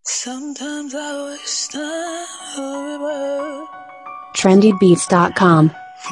Sometimes I wish time forever. trendybeats.com.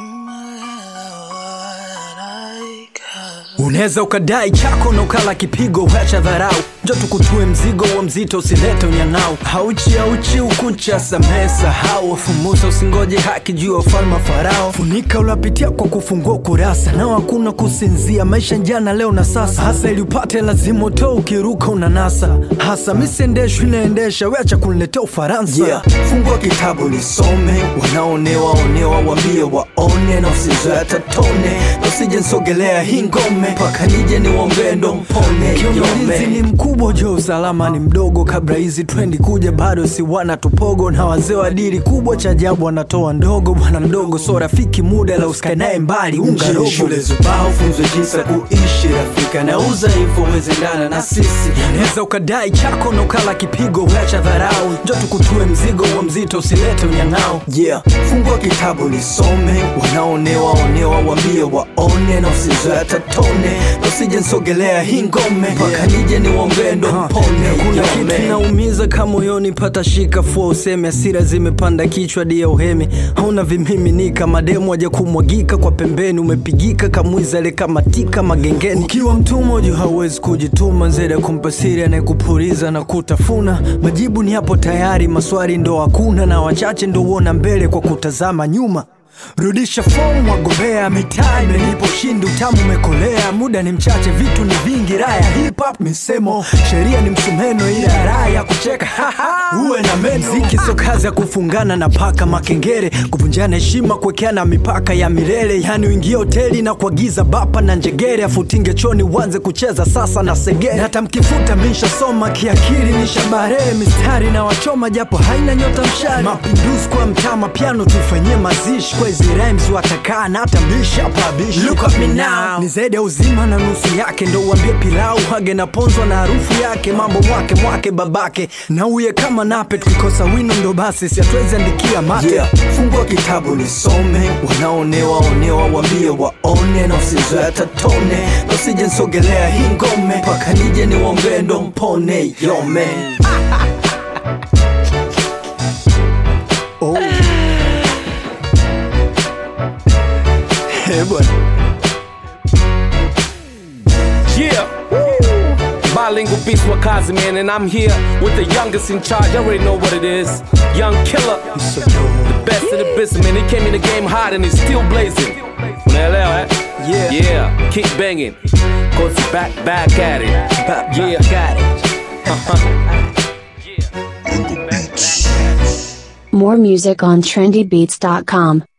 Unaweza ukadai chako na ukala kipigo, wacha dharau, njo tukutue mzigo wa mzito, usilete unyang'au. Hauchi hauchi ukucha, samehe sahau, fumusa usingoje haki juu ya ufalme wa Farao. Funika ulapitia kwa kufungua ukurasa, nao hakuna kusinzia, maisha jana leo na sasa. Hasa ili upate lazima utoe, ukiruka unanasa. Hasa misiendeshwi inaendesha, weacha kuniletea Ufaransa. Yeah. Fungua kitabu nisome, wanaonewa onewa, wambie waone, na usizoe tatone, na usije nsogelea hii ngome mpaka nije niwombee ndo mpone. Ulinzi ni mkubwa, jo usalama ni mdogo. Kabla hizi trendi kuja, bado si wana tupogo, na wazee wa dili kubwa, cha ajabu wanatoa ndogo. Bwana mdogo so rafiki, muda la usikae naye mbali, unga robo. Shule zubao funzwe jinsi ya kuishi, rafika nauza hivyo wezendana na sisi. Unaweza ukadai chako na ukala kipigo, wacha dharau, njo tukutue mzigo wa mzito, usilete unyang'ao. Yeah, fungua kitabu nisome, wanaonewa onewa, wambie waone, na usizoe tatone, na usije nsogelea hii ngome mpaka nije niwombee ndo mpone. Kuna kitu inaumiza kama moyoni, pata shika fua useme, hasira zimepanda kichwa dia uhemi, hauna vimiminika, mademu waja kumwagika kwa pembeni, umepigika kamwizale kama tika magengeni. Ukiwa mtumwa juu hauwezi kujituma, zaidi ya kumpa siri anayekupuliza na kutafuna. Majibu ni hapo tayari, maswali ndo hakuna, na wachache ndo uona mbele kwa kutazama nyuma. Rudisha fomu wagombea, mitaa imenipa ushindi, utamu umekolea, muda ni mchache, vitu ni vingi, raya hip hop misemo, sheria ni msumeno, ila raha ya kucheka uwe na meno. Mziki sio kazi ya kufungana na paka makengere, kuvunjana heshima, kuwekeana mipaka ya milele, yani uingie hoteli na kuagiza bapa na njegere, afutinge choni uanze kucheza sasa na segere, na hata mkifuta mishasoma kiakili, nishabarehe mistari na wachoma, japo haina nyota mshari, mapinduzi kwa mtama, piano tufanyie mazishi kwa hizi rhymes watakaa na hata bishi hapa bishi. Look at me now, ni zaidi ya uzima na nusu yake, ndo uambie pilau hage na ponzwa na harufu yake, mambo mwake mwake babake na uye kama nape, tukikosa wino ndo basi siatuwezi andikia mate. Yeah. Fungua kitabu nisome, wanaonewa onewa, wambie waone, na usizoe tatone, na usije nsogelea hii ngome mpaka nije niwombee ndo mpone. Yo man. oh. Eh, bwana. Yeah. Bilingual beast Wakazi, man, and I'm here with the youngest in charge. I already know what it is. Young killer, the best in the business, man. He came in the game hot and he's still blazing. Unaelewa, eh? Yeah. Yeah, keep banging. Goes back, back at it. Back, yeah. back More music on trendybeats.com.